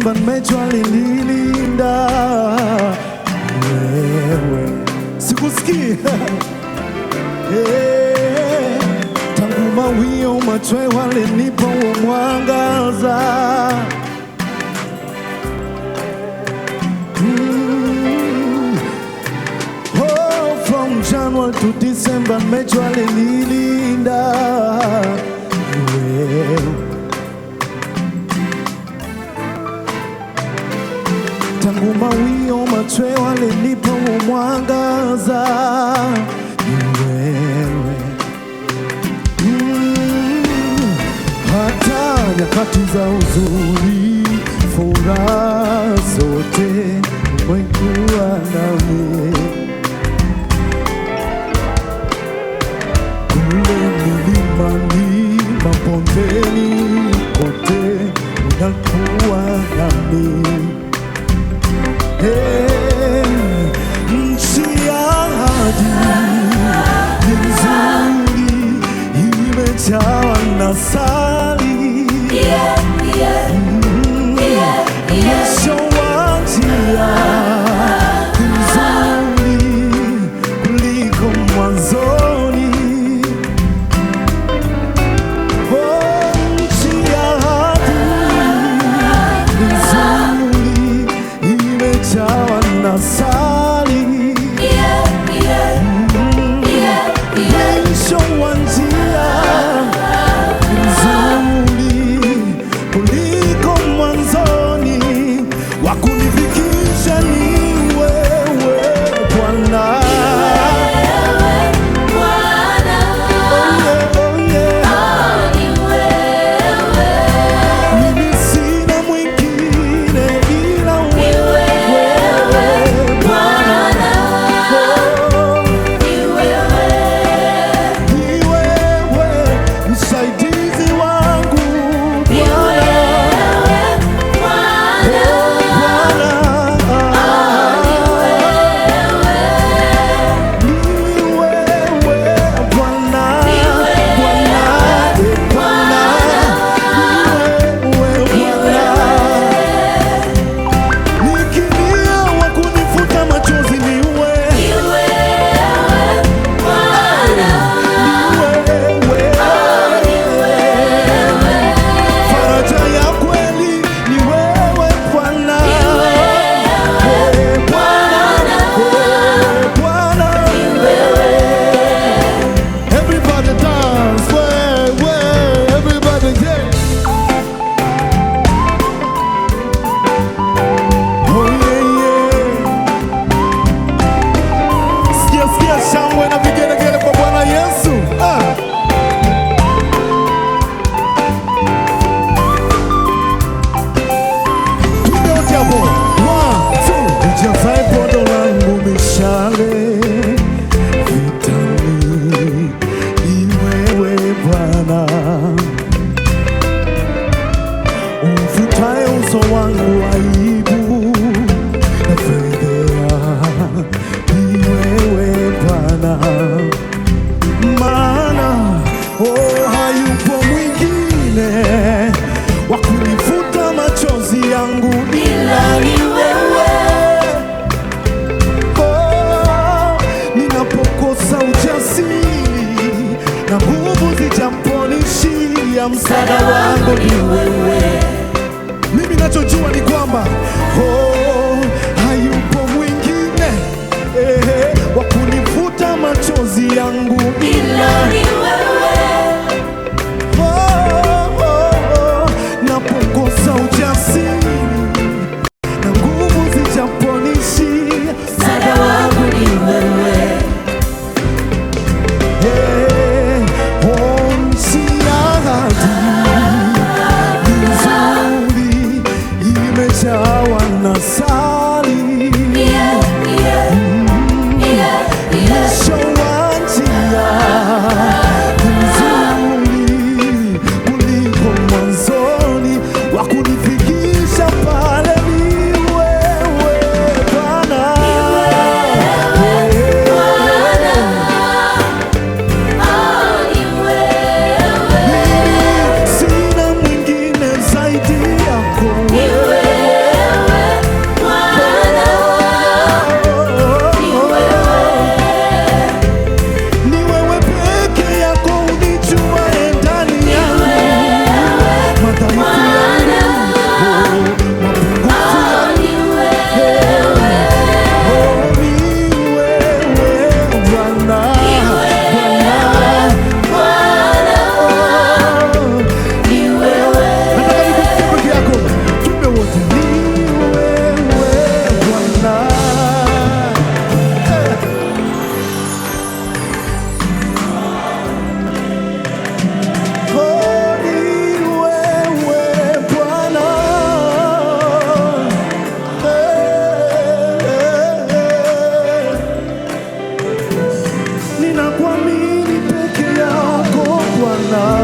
Disemba nimejua lililinda wewe, sikusikii Eh, tangu mawio machwe walinipa huo mwangaza Mm. Oh, from January to December nimejua lililinda wewe tangu mawio machwe walinipa huo mwangaza ni wewe Mm, hata nyakati za uzuri, furaha zote umekuwa nami kule milimani, mabondeni, kote unakuwa nami Hey, nchi ya ahadi ni nzuri, imejawa na sali mwisho wa njia ni nzuri kuliko mwanzoni. Oh, nchi ya ahadi ni nzuri, imejawa na sali mwisho wa njia nzuri kuliko mwanzoni, wa kunifikisha ni wewe Bwana. Oh yeah, oh yeah. Mimi sina mwingine ila wewe Bwana. Oh, ni wewe msaidizi wangu Bwana. Faraja ya kweli ni wewe Bwana. Wewe Bwana. Wewe Bwana. Everybody dance, way, way, everybody yeah. Oh yeah, yeah. Sikia, sikia shangwe na vigelegele kwa Bwana Yesu. Ah. Twende wote hapo. One, two. Nijazae podo langu mishale vitani, ni wewe Bwana, umfutaye uso wangu aibu na fedhea, ni wewe Bwana maana oh, hayupo mwingine wa kunifuta machozi yangu ila ni wewe. Oh, ninapokosa ujasiri na nguvu zijamponishia, msaada wangu ni wewe. Mimi nachojua ni kwamba oh, hayupo mwingine eh, wa kunifuta machozi yangu ila oh, oh, oh, napokosa ujasiri na nguvu zijaponishia, msaada wangu ni wewe. Eh, oh, nchi ya ahadi nzuri imejawa na Bwana